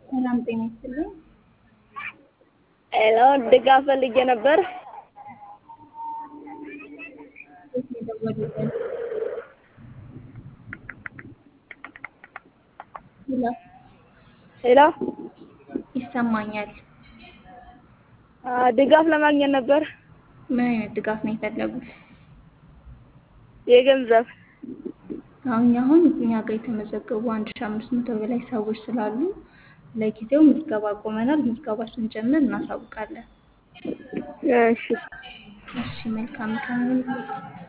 ሰላም ጤና ይስጥልኝ። ሄሎ ድጋፍ ፈልጌ ነበር። የት ነው የደወሉልን? ሄሎ ሄሎ ይሰማኛል። አ፣ ድጋፍ ለማግኘት ነበር ምን አይነት ድጋፍ ነው የፈለጉት? የገንዘብ አሁን አሁን እኛ ጋር የተመዘገቡ አንድ ሺህ አምስት መቶ በላይ ሰዎች ስላሉ ለጊዜው ምዝገባ ቆመናል። ምዝገባ ስንጀምር እናሳውቃለን። እሺ እሺ መልካም ቀን ይሁንልዎት።